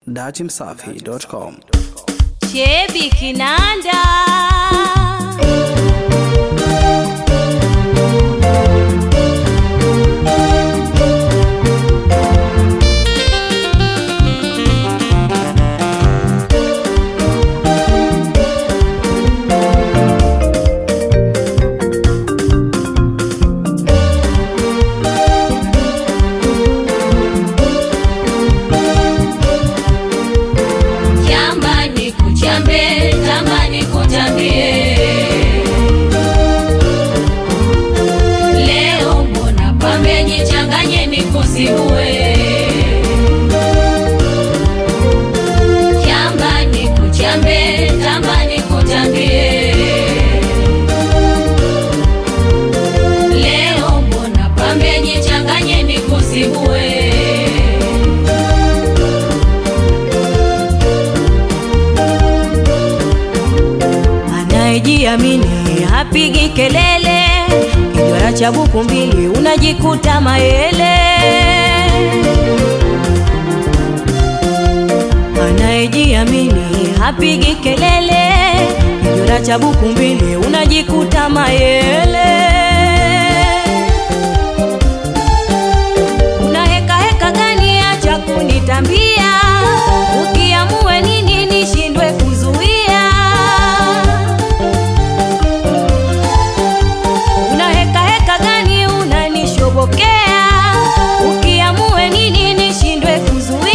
datimsafi.com. Chebi Kinanda Jamani kuchambe, tamani kutambie. Leo mbona pambe jichanganye nikusigue. Jamani kuchambe, tamani kutambie. Leo mbona pambe jichanganye nikusigue. anayejiamini hapigi kelele, kijwara cha buku mbili unajikuta mayele. Anayejiamini hapigi kelele, kijwara cha buku mbili unajikuta mayele. Una heka heka gani acha kunitambia, ukiamue nini nishindwe kuzuia. Una heka heka gani unanishobokea, ukiamue nini nishindwe kuzuia.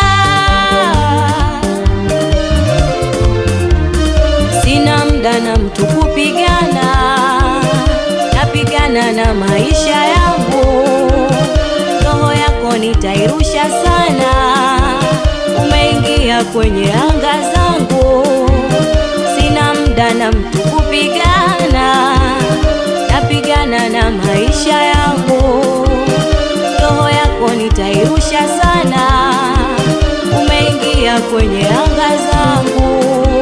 Sina mda na mtu kupigana, napigana na maisha yangu. Roho yako nitairusha sana, umeingia kwenye anga zangu. Sina mda na mtu kupigana, napigana na maisha yangu. Roho yako nitairusha sana, umeingia kwenye anga zangu.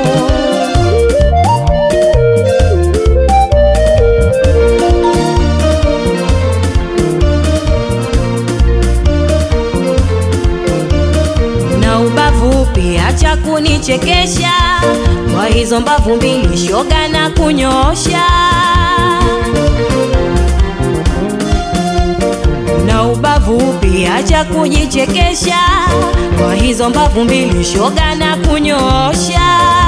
na ubavu pia, acha kunichekesha kwa hizo mbavu mbili, shoga na kunyosha. Na ubavu pia, acha kujichekesha kwa hizo mbavu mbili, shoga na kunyosha.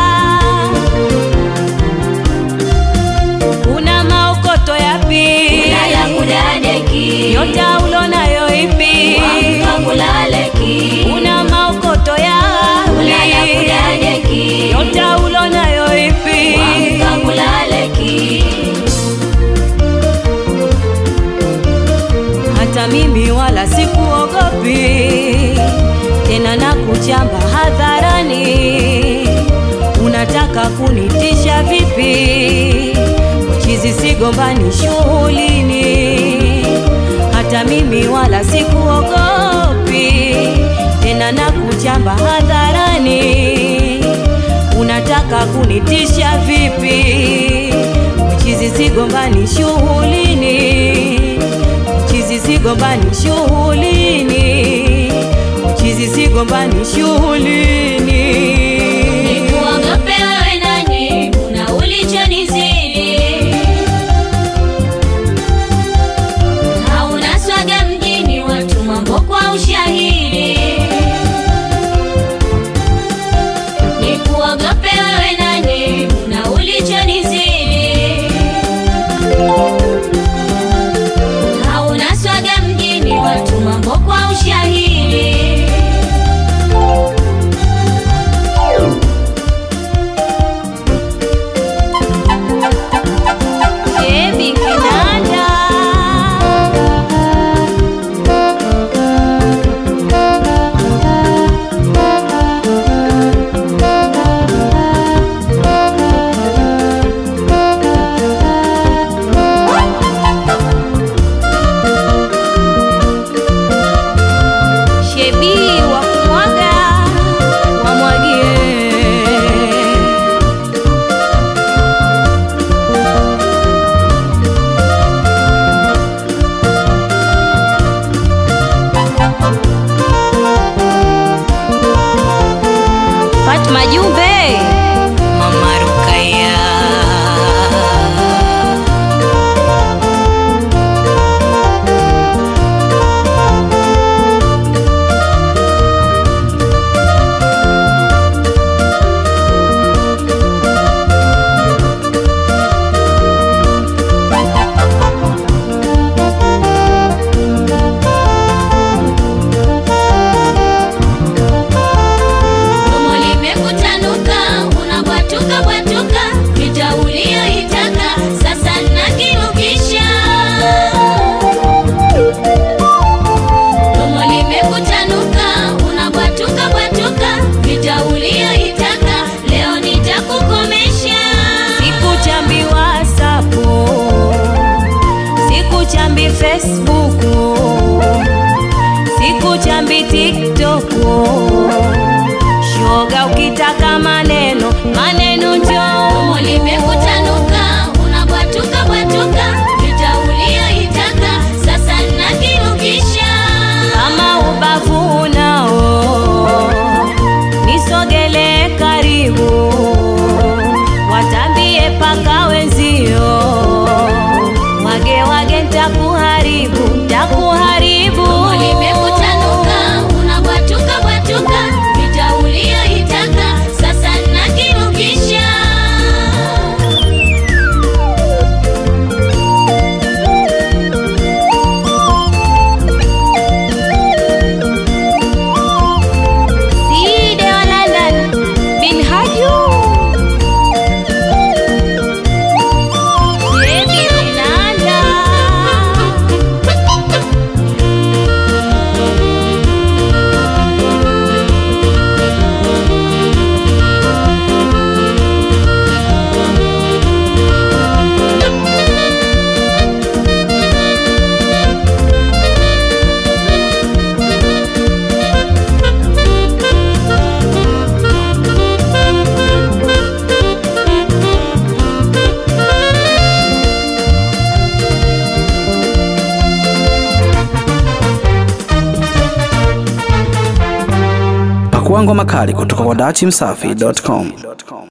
Una maokoto yapi? Ulaya kudadeki. Nyota ulonayo ipi? Wamka kulaleki. Una maokoto yapi? Ulaya kudadeki. Nyota ulonayo ipi? Wamka kulaleki. Hata mimi wala sikuogopi tena, na kuchamba hadharani. Unataka kunitisha vipi? Chizi sigombani shughulini. Hata mimi wala sikuogopi tena, na kuchamba hadharani. Unataka kunitisha vipi? Chizi sigombani shughulini chizi sigombani shughulini, chizi sigombani shughulini. Nikuogope wewe nani, una ulichonizidi. Hauna swaga mjini, watu mambo kwa ushahidi. Nikuogope wewe nani, una ulichonizidi. Hauna swaga mjini, watu mambo kwa ushahidi. Fatma Jumbe, Mama Rukaya. Domo limekutanuka, unabwatuka bwatuka, vita uliyoitaka sasa nakirukisha. Domo limekutanuka, unabwatuka bwatuka, vita uliyoitaka leo nitakukomesha. Sikuchambi WhatsApp, sikuchambi Facebook, sikuchambi TikTok. Shoga, ukitaka maneno maneno njoo. Domo limekutanuka, unabwatuka bwatuka, vita uliyoitaka sasa nakirukisha. Kama ubavu unao nisogele karibu, watambie paka wenzio, wage wage, ntakuharibu ntakuharibu. Domo limekutanuka, unabwatuka bwatuka, vita uliyoitaka sasa nakirukisha. Side wa London bin Haju Baby Nanda Pakua ngoma kali kutoka kwa dachimsafi.com.